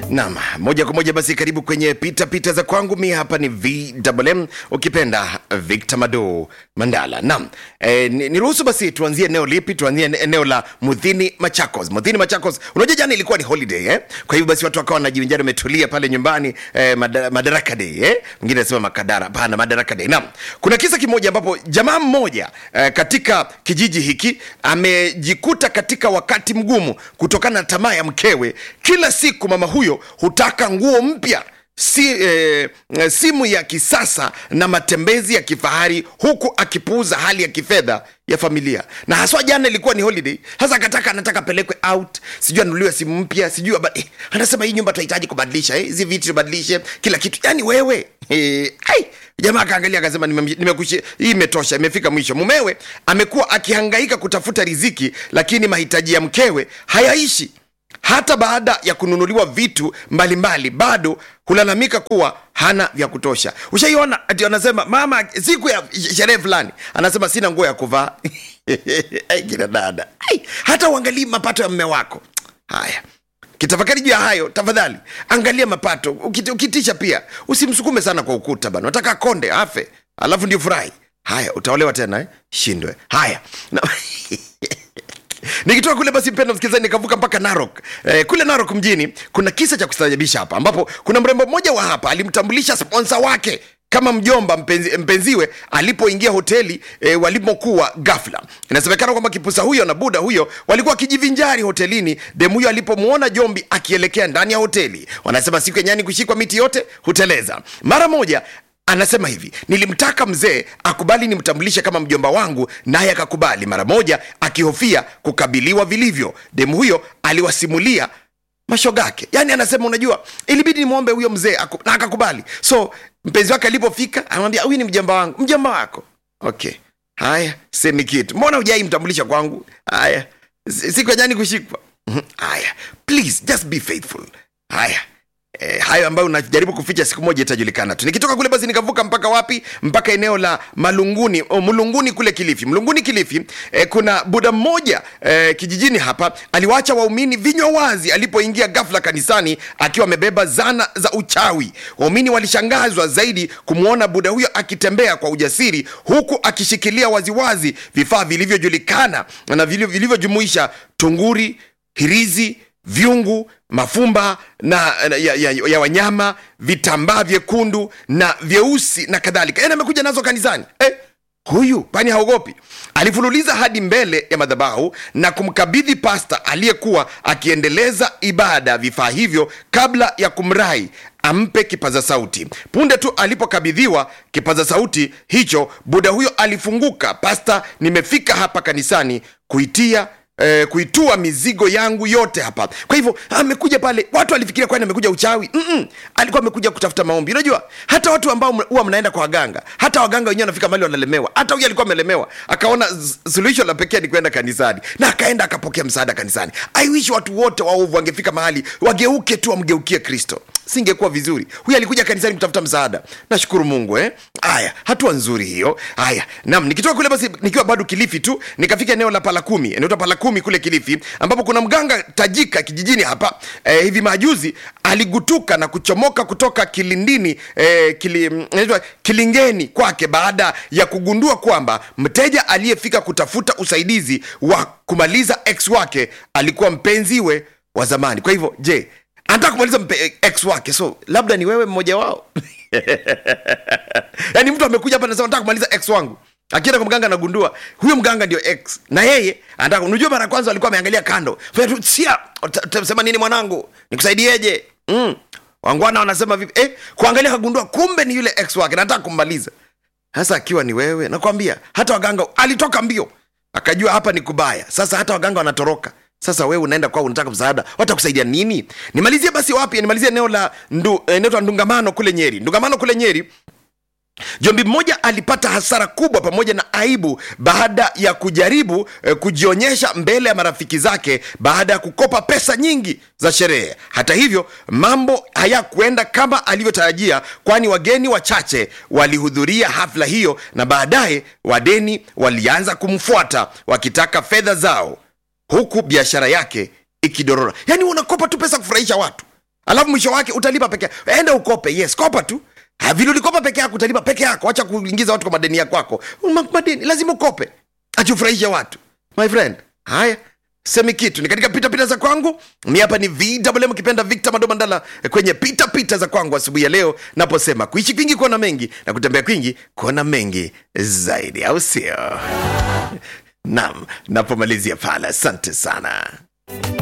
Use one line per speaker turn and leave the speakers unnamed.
Naam, moja kwa moja basi, karibu kwenye pita pita za kwangu. Mi hapa ni VMM, ukipenda Victor Mado Mandala. Naam, e, niruhusu basi tuanzie eneo lipi? Tuanzie eneo la Mudhini Machakos. Mudhini Machakos, unajua jana ilikuwa ni holiday eh? Kwa hivyo basi watu wakawa wanajivinjari, wametulia pale nyumbani eh, madara, Madaraka Day eh? Mwingine anasema Makadara, hapana, Madaraka Day. Naam, kuna kisa kimoja ambapo jamaa mmoja eh, katika kijiji hiki amejikuta katika wakati mgumu kutokana na tamaa ya mkewe. Kila siku mama huyo hutaka nguo mpya si, eh, simu ya kisasa na matembezi ya kifahari huku akipuuza hali ya kifedha ya familia na haswa jana ilikuwa ni holiday sasa akataka anataka apelekwe out sijui anunuliwe simu mpya sijui aba- eh, anasema hii nyumba tunahitaji kubadilisha eh, hizi vitu tubadilishe kila kitu yani wewe eh, ai jamaa akaangalia akasema "Nimem- nimekushi hii imetosha imefika mwisho mumewe amekuwa akihangaika kutafuta riziki lakini mahitaji ya mkewe hayaishi hata baada ya kununuliwa vitu mbalimbali bado hulalamika kuwa hana vya kutosha ushaiona ati anasema mama siku ya sherehe fulani anasema sina nguo ya kuvaa Ai, kina dada Ai, hata uangalii mapato ya mme wako haya kitafakari juu ya hayo tafadhali angalia mapato Ukiti- ukitisha pia usimsukume sana kwa ukuta bana nataka konde afe alafu ndio furahi haya utaolewa tena eh? shindwe haya na, nikitoka kule basi mpendo msikilizaji nikavuka mpaka narok eh, kule narok mjini kuna kisa cha kustajabisha hapa ambapo kuna mrembo mmoja wa hapa alimtambulisha sponsa wake kama mjomba mpenzi, mpenziwe alipoingia hoteli e, walimokuwa gafla inasemekana kwamba kipusa huyo na buda huyo walikuwa wakijivinjari hotelini demu huyo alipomwona jombi akielekea ndani ya hoteli wanasema siku yenyani kushikwa miti yote huteleza mara moja anasema hivi nilimtaka mzee akubali nimtambulishe kama mjomba wangu naye akakubali mara moja akihofia kukabiliwa vilivyo demu huyo aliwasimulia mashogake yaani anasema unajua ilibidi nimwombe huyo mzee aku- na akakubali so mpenzi wake alipofika anamwambia huyu ni mjomba wangu mjomba wako okay haya semi kitu mbona hujai mtambulisha kwangu haya si- siku ya jani kushikwa Mhm. haya please just be faithful haya E, hayo ambayo unajaribu kuficha siku moja itajulikana tu nikitoka kule basi nikavuka mpaka wapi mpaka eneo la malunguni oh, mlunguni kule kilifi mlunguni kilifi e, kuna buda mmoja e, kijijini hapa aliwaacha waumini vinywa wazi alipoingia ghafla kanisani akiwa amebeba zana za uchawi waumini walishangazwa zaidi kumwona buda huyo akitembea kwa ujasiri huku akishikilia waziwazi vifaa vilivyojulikana na vilivyo- vilivyojumuisha tunguri hirizi vyungu mafumba na, na ya, ya, ya wanyama vitambaa vyekundu na vyeusi na kadhalika yani amekuja nazo kanisani eh, huyu pani haogopi alifululiza hadi mbele ya madhabahu na kumkabidhi pasta aliyekuwa akiendeleza ibada vifaa hivyo kabla ya kumrai ampe kipaza sauti punde tu alipokabidhiwa kipaza sauti hicho buda huyo alifunguka pasta nimefika hapa kanisani kuitia eh, kuitua mizigo yangu yote hapa kwa hivyo amekuja pale watu walifikiria kwani amekuja uchawi Mm-mm. alikuwa amekuja kutafuta maombi unajua hata watu ambao mna- huwa mnaenda kwa waganga hata waganga wenyewe wanafika mali wanalemewa hata huyu alikuwa amelemewa akaona z- suluhisho la pekee ni kwenda kanisani na akaenda akapokea msaada kanisani i wish watu wote waovu wangefika mahali wageuke tu wamgeukie kristo singekuwa vizuri huyu alikuja kanisani kutafuta msaada nashukuru mungu eh? haya hatua nzuri hiyo haya nam nikitoka kule basi nikiwa bado kilifi tu nikafika eneo la pala kumi eneo la pala kumi kule kilifi ambapo kuna mganga tajika kijijini hapa eh, hivi majuzi aligutuka na kuchomoka kutoka kilindini eh, kili, mm, inaitwa kilingeni kwake baada ya kugundua kwamba mteja aliyefika kutafuta usaidizi wa kumaliza ex wake alikuwa mpenziwe wa zamani kwa hivyo je anataka kumaliza mpe- ex wake so labda ni wewe mmoja wao yaani mtu amekuja hapa anasema nataka kumaliza ex wangu akienda kwa mganga anagundua huyo mganga ndio ex na yeye anataka unajua mara ya kwanza alikuwa ameangalia kando Fanya tu, sia uta- utasema nini mwanangu nikusaidieje mm. wangwana wanasema vipi eh, kuangalia kagundua kumbe ni yule ex wake nataka kummaliza sasa akiwa ni wewe nakwambia hata waganga alitoka mbio akajua hapa ni kubaya sasa hata waganga wanatoroka sasa wewe unaenda kwao unataka msaada watakusaidia nini nimalizie basi wapi nimalizie eneo la ndu, eneo la ndungamano kule nyeri ndungamano kule nyeri jombi mmoja alipata hasara kubwa pamoja na aibu baada ya kujaribu eh, kujionyesha mbele ya marafiki zake baada ya kukopa pesa nyingi za sherehe hata hivyo mambo hayakuenda kama alivyotarajia kwani wageni wachache walihudhuria hafla hiyo na baadaye wadeni walianza kumfuata wakitaka fedha zao huku biashara yake ikidorora yaani unakopa tu pesa kufurahisha watu alafu mwisho wake utalipa peke yako enda ukope yes kopa tu Ha, vile ulikopa peke yako utalipa peke yako acha kuingiza watu kwa madeni ya kwako Ma- madeni lazima ukope achufurahishe watu my friend haya semi kitu ni katika pitapita za kwangu mi hapa ni vwm kipenda victor madomandala kwenye pitapita pita za kwangu asubuhi ya leo naposema kuishi kwingi kuona mengi na kutembea kwingi kuona mengi zaidi au sio nam napomalizia pale asante sana